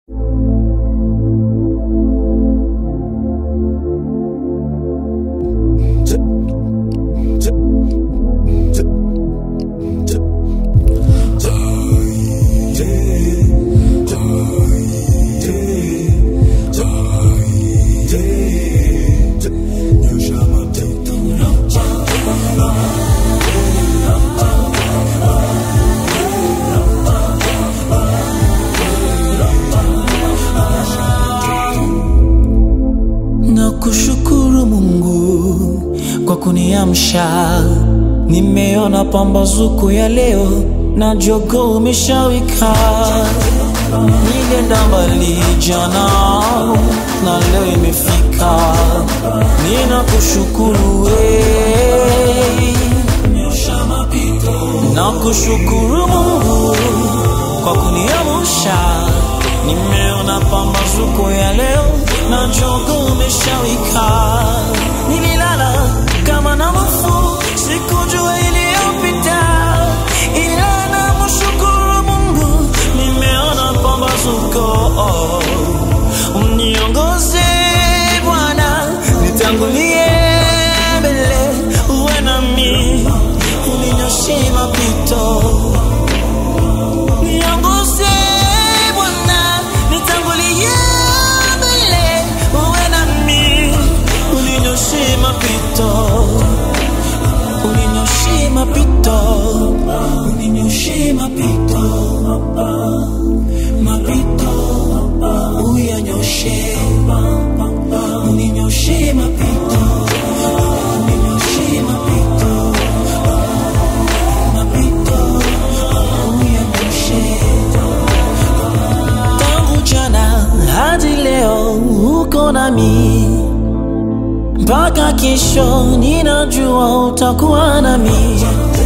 Nakushukuru Mungu kwa kuniamsha, nimeona pambazuko ya leo na jogoo umeshawika. Nilienda mbali jana na leo imefika, ninakushukuru we. Nakushukuru Mungu kwa kuniamsha, nimeona pambazuko ya leo na jogoo umeshawika. Nililala kama na mfu, sikujua iliyopita, ila namshukuru Mungu, nimeona pambazuko. Uniongoze Bwana, nitangulie mbele, uwe nami, uninyoshe mapito Niongoze Bwana, nitangulie mbele, uwe nami, uninyoshe mapito, uninyoshe mapito, uninyoshe mapito, mapito, uyanyoshe, uninyoshe mapito, uninyoshe mapito, mapito, uyanyoshe tangu jana hadi leo uko nami mpaka kesho, ninajua utakuwa nami,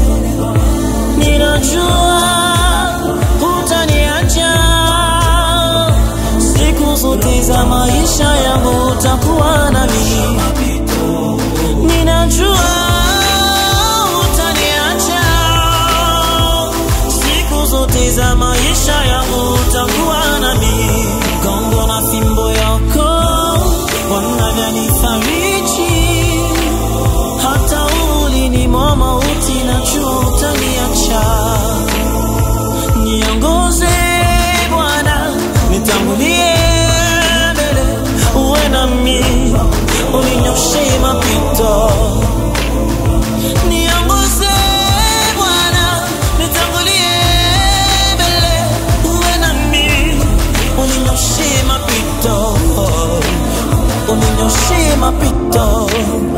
ninajua utaniacha siku zote za maisha yangu, utakuwa nami, ninajua utaniacha siku zote za maisha yangu utakuwa nami. Gongo na fimbo yako wanavyonifariji, hata ulini mwa mauti najua utaniacha. Niongoze Bwana, nitangulie mbele, uwe nami, uninyoshe mapito Niongoze Bwana, nitangulie mbele, uwe nami, uninyoshe mapito, uninyoshe mapito.